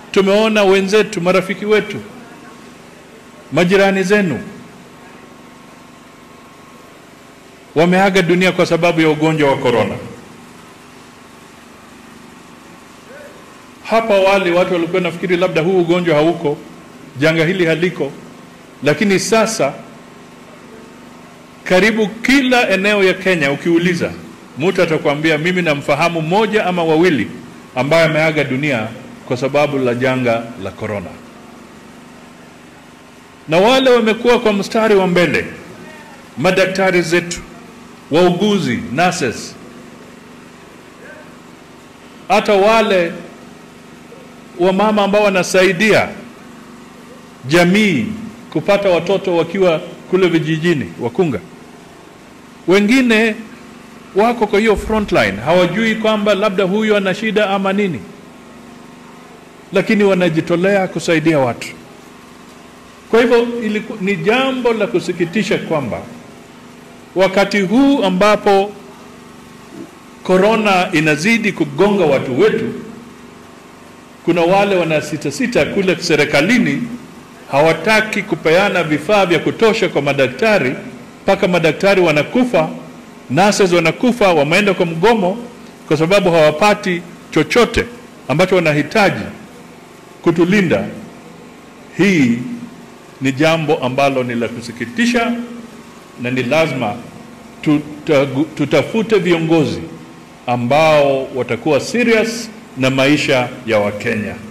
tumeona wenzetu, marafiki wetu, majirani zenu wameaga dunia kwa sababu ya ugonjwa wa korona. Hapa wale watu walikuwa nafikiri labda huu ugonjwa hauko, janga hili haliko, lakini sasa karibu kila eneo ya Kenya ukiuliza, mtu atakwambia mimi namfahamu mmoja ama wawili ambaye ameaga dunia kwa sababu la janga la korona. Na wale wamekuwa kwa mstari wa mbele, madaktari zetu, wauguzi, nurses, hata wale wamama ambao wanasaidia jamii kupata watoto wakiwa kule vijijini, wakunga. Wengine wako kwa hiyo frontline, hawajui kwamba labda huyu ana shida ama nini, lakini wanajitolea kusaidia watu. Kwa hivyo iliku, ni jambo la kusikitisha kwamba wakati huu ambapo korona inazidi kugonga watu wetu, kuna wale wanasitasita kule serikalini, hawataki kupeana vifaa vya kutosha kwa madaktari, mpaka madaktari wanakufa, nurses wanakufa, wameenda kwa mgomo kwa sababu hawapati chochote ambacho wanahitaji kutulinda. Hii ni jambo ambalo ni la kusikitisha na ni lazima tuta, tutafute viongozi ambao watakuwa serious na maisha ya Wakenya.